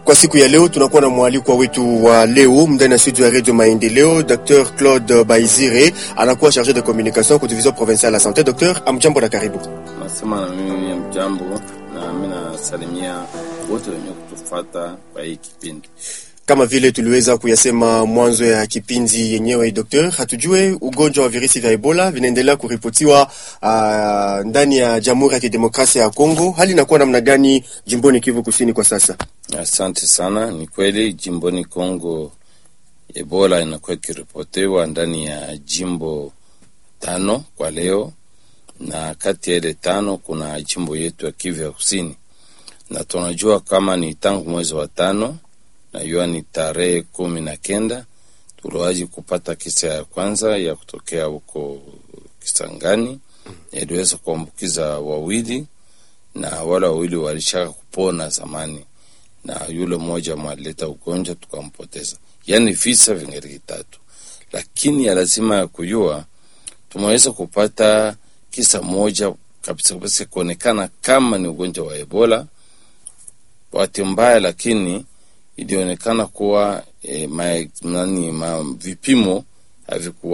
Kwa siku ya leo tunakuwa na mwalikwa wetu wa leo ndani ya studio ya Radio Maendeleo, Dr. Claude Baizire anakuwa charge de communication kwa division provinciale la santé. Dr. amjambo na karibu. Nasema na mimi mjambo, na mimi nasalimia wote wenye kutufuata kwa hii kipindi. Kama vile tuliweza kuyasema mwanzo ya kipindi yenyewe, Dr. hatujue ugonjwa wa virusi vya Ebola vinaendelea kuripotiwa uh, ndani ya Jamhuri ya Kidemokrasia ya Kongo. Hali inakuwa namna gani jimboni Kivu Kusini kwa sasa? Asante sana. Ni kweli jimboni Kongo Ebola inakuwa ikiripotiwa ndani ya jimbo tano kwa leo, na kati ya ile tano kuna jimbo yetu ya Kivu ya Kusini, na tunajua kama ni tangu mwezi wa tano najua ni tarehe kumi na kenda tuliwaji kupata kisa ya kwanza ya kutokea huko Kisangani, iliweza kuambukiza wawili na wale wawili walishaka kupona zamani, na yule mmoja mwalileta ugonjwa tukampoteza. Yani visa vingali vitatu, lakini ya lazima ya kujua tumeweza kupata kisa moja kabisa kabisa kuonekana kama ni ugonjwa wa Ebola. Bahati mbaya, lakini ilionekana kuwa eh, ma, nani, ma, vipimo havikuwa